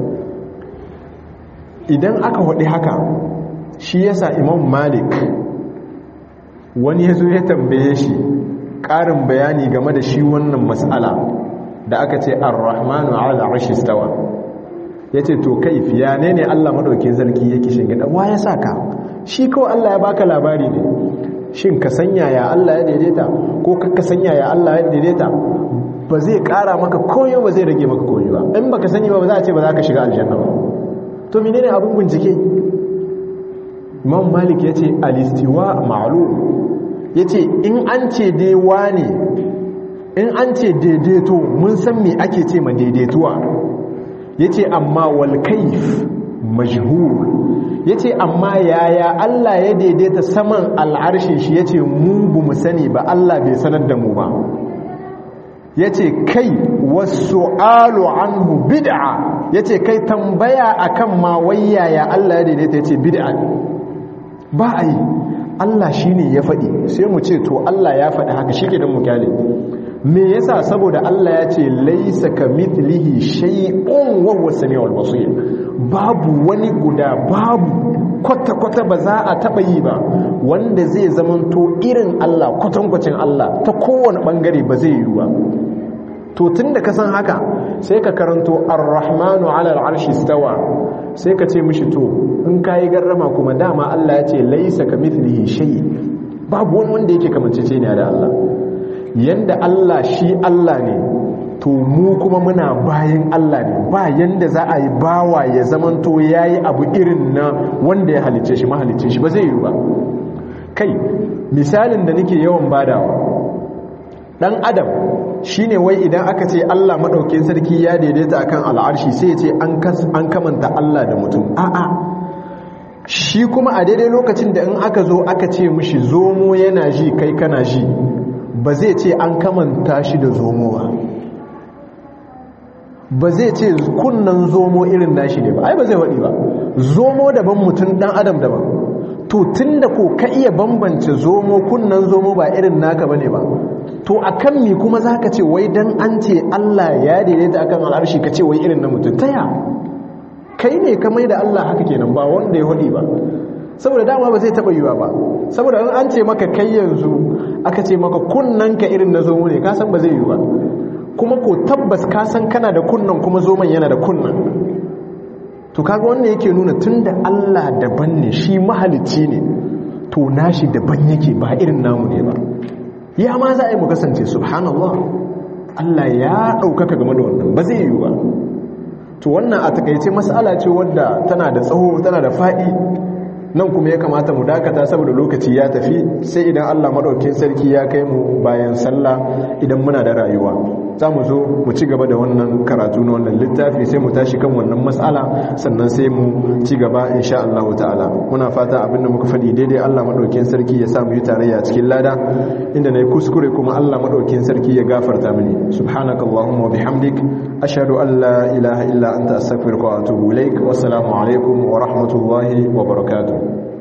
idan aka wadi haka shi yasa imam malik wani ya zo ya tambaye shi ƙarin bayani game da shi wannan matsala da aka ce ar-rahmanu ala arshi stawa yace to kai fiya ne ne Allah madaukakin sarki yake shingida wa ya saka shi kawai Allah ya baka labari ne shin ka sanya ya Allah ya daidaita ko ka sanya ya Allah ya daidaita ba zai kara maka koyo ba zai rage maka koyo ba in baka sani ba ba za a ce ba za ka shiga aljanna ba to menene abin bincike Imam Malik yace al-istiwa ma'lum yace in an ce dai wane in an ce daidaito mun san me ake ce ma daidaituwa ya ce amma walkaif majhul ya ce amma yaya Allah ya daidaita saman al'arshin shi ya ce mu bu mu sani ba Allah bai sanar da mu ba ya ce kai wasu alu anhu bid'a ya ce kai tambaya akan ma wai yaya Allah ya daidaita ya ce bid'a ba a yi Allah shi ne ya faɗi sai mu ce to Allah ya faɗi haka shi ke don mu kyale me yasa saboda Allah ya ce laisa ka mithlihi shay'un wa huwa samiul basir babu wani guda babu kwata kwata ba za a taba yi ba wanda zai zamanto irin Allah kwatankwacin Allah ta kowane bangare ba zai yi ba to tunda ka san haka sai ka karanto ar-rahmanu 'ala al-'arshi stawa sai ka ce mishi to in kai garrama kuma dama Allah ya ce laisa ka mithlihi shay babu wani wanda yake kamancece ne da Allah yanda Allah shi Allah ne to mu kuma muna bayan Allah ne ba yanda za a yi bawa ya zamanto ya yi abu irin na wanda ya halicce shi mahalicce shi ba zai yi ba kai misalin da nake yawan badawa dan adam shine wai idan aka ce Allah madaukakin sarki ya daidaita akan al'arshi sai ya ce an kamanta Allah da mutum a'a shi kuma a daidai lokacin da in aka zo aka ce mishi zomo yana ji kai kana ji ba zai ce an kamanta shi da zomo ba ba zai ce kunnan zomo irin nashi ne ba ai ba zai waɗi ba zomo daban mutum ɗan adam daban to tun da ko ka iya bambance zomo kunnan zomo ba irin naka ba ne ba to a kan mi kuma za ka ce wai don an ce allah ya daidaita akan al'arshi ka ce wai irin na mutum taya kai ne ka mai da allah haka kenan ba wanda ya waɗi ba saboda dama ba zai taba yiwa ba saboda in an ce maka kai yanzu aka ce maka kunnan ka irin na zomo ne kasan ba zai yi ba kuma ko tabbas kasan kana da kunnan kuma zoman yana da kunnan to kaga wannan yake nuna tunda Allah daban ne shi mahalicci ne to nashi daban yake ba irin namu ne ba ya ma za a yi mu kasance subhanallah Allah ya ɗaukaka game da wannan ba zai yi ba to wannan a takaice mas'ala ce wadda tana da tsawo tana da faɗi nan kuma ya kamata mu dakata saboda lokaci ya tafi sai idan Allah maɗaukin sarki ya kai mu bayan sallah idan muna da rayuwa za mu zo mu ci gaba da wannan karatu na wannan littafi sai mu tashi kan wannan matsala sannan sai mu ci gaba insha Allah ta'ala muna fata abin da muka faɗi daidai Allah maɗaukin sarki ya sa mu yi tarayya cikin lada inda na yi kuskure kuma Allah maɗaukin sarki ya gafarta mini subhanakallahumma wa bihamdik ashhadu an la ilaha illa anta astaghfiruka wa atubu ilaik wassalamu alaikum wa rahmatullahi wa barakatuh